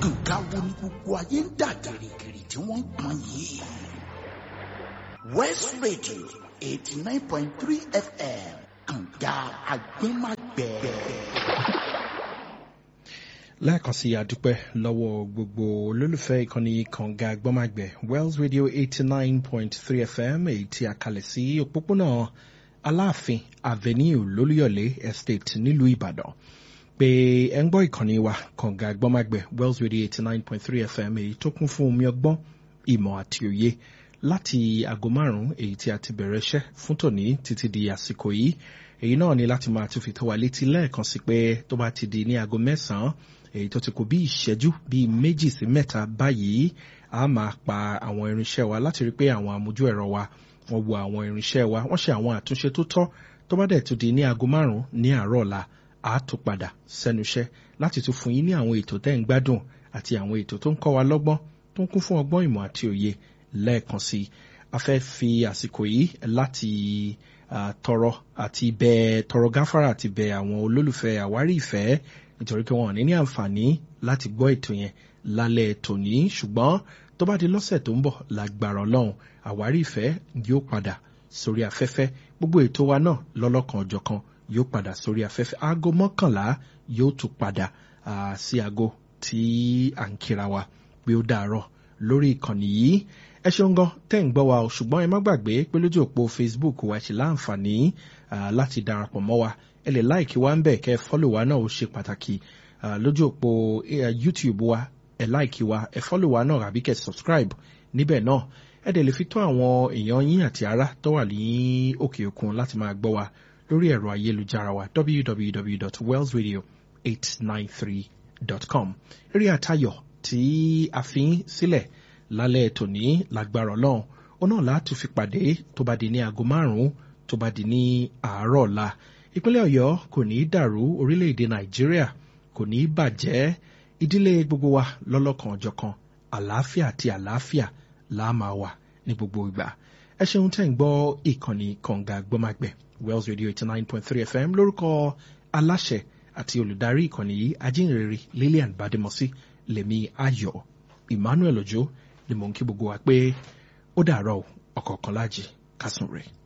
nǹkan wo ni gbogbo ayé ń dà gìrìgìrì tí wọ́n ń pọn yìí. west radio eighty nine point three fm kànga agbẹ́magbẹ́. lẹ́ẹ̀kan sí àdúpẹ́ lọ́wọ́ gbogbo olólùfẹ́ ìkànnì kànga gbọ́màgbẹ̀ wells radio eighty nine point three fm èyí tí a kalẹ̀ sí òpópónà aláàfin avenue lólúyọ̀lé estate nílùú ìbàdàn pé ẹ ń gbọ́ ìkànnì wa kànga gbọ́màgbẹ̀ wells radio eighty nine point three fm èyí tó kún fún omi ọgbọ́n ìmọ̀ àti òye láti aago márùn-ún èyí tí a ti bẹ̀rẹ̀ iṣẹ́ fún tòní títí di àsìkò yìí èyí náà ni láti máa tún fi tó wa létí lẹ́ẹ̀kan sí pé tó bá ti di ní aago mẹ́sàn-án èyí tó ti kù bí ìṣẹ́jú bíi méjì sí mẹ́ta báyìí a máa pa àwọn irinṣẹ́ wa láti rí pé àwọn amójú ẹ̀rọ wa wọ́n wo àwọn irinṣẹ́ wa wọ́n ṣe àwọn àtúnṣe tó tọ́ tó bá dẹ̀ tún di ní aago márùn-ún ní àárọ̀ ọ̀la a tún padà sẹ́nu iṣẹ́ láti tún fún yín ní àwọn ètò tẹ́ ń gbádùn àti àwọn ètò tó ń kọ́ wa lọ́gbọ́n tó ń kún fún ọgbọ́n ìmọ̀ àti òye lẹ́ẹ̀kan sí i a fẹ́ fi àsìkò yìí láti tọrọ àti bẹ tọrọ gáfárà àti bẹ àwọn olólùfẹ́ àwárí ìfẹ́ nítorí pé wọn ò ní ní àǹfààní láti gbọ́ ètò yẹn lálẹ́ tòní ṣùgbọ́n tó bá di lọ́sẹ̀ tó ń bọ̀ lágbára ọlọ́run àwárí ìfẹ́ yóò padà sórí afẹ́fẹ́ gbogbo ètò wa náà lọ́lọ́kan ọ̀jọ̀kan yóò padà sórí afẹ́fẹ́ aago mọ́kànlá yóò tún padà sí aago tí à ń kíra wa pé ó dàárọ̀ lórí ìkànnì yìí ẹ ṣeun gan tẹ́ ń gbọ́ wa o ṣùgbọ́n ẹ má gbàgbé pé lójú òpó facebook wa ṣe láǹfààní láti darapọ̀ mọ́ wa ẹ lè láìkí wa ń bẹ̀ kẹ́ fọ́lò wa náà ó ṣe pàtàkì lójú òpó youtube wa ẹ láìkí wa ẹ fọ́lò wa náà àbí kẹ́ subscribe níbẹ̀ náà ẹ dẹ̀ lè fi tó àwọn èèyàn yín àti ará tó wà ní òkè òkun láti máa gbọ́ wa lórí ẹ̀rọ ayélujára wa www.wellsradio893.com eré àtayọ̀ tí a fi ń sílẹ̀ lálẹ́ tòní lágbára ọlọ́run ó náà láti fi pàdé tó bá di ní aago márùn-ún tó bá di ní àárọ̀ ọ̀la ìpínlẹ̀ ọ̀yọ́ kò ní í dàrú orílẹ̀-èdè nàìjíríà kò ní í bàjẹ́ ìdílé gbogbo wa lọ́lọ́kan ọ̀jọ̀kan àlàáfíà àti àlàáfíà là á máa wà ní gbogbo ìgbà ẹ ṣeun tẹ́ ń gbọ́ ìkànnì kànga gbọ́mágbẹ̀ wells radio eighty nine point three fm lórúkọ aláṣẹ àti olùdarí ìkànnì yìí ajínrere lillian bademosi lèmi ayọ̀ emmanuel ojo ni mò ń kí gbogbo wa pé ó dàárọ̀ ọ̀kọ̀ọ̀kan láàjì kásùn rẹ̀.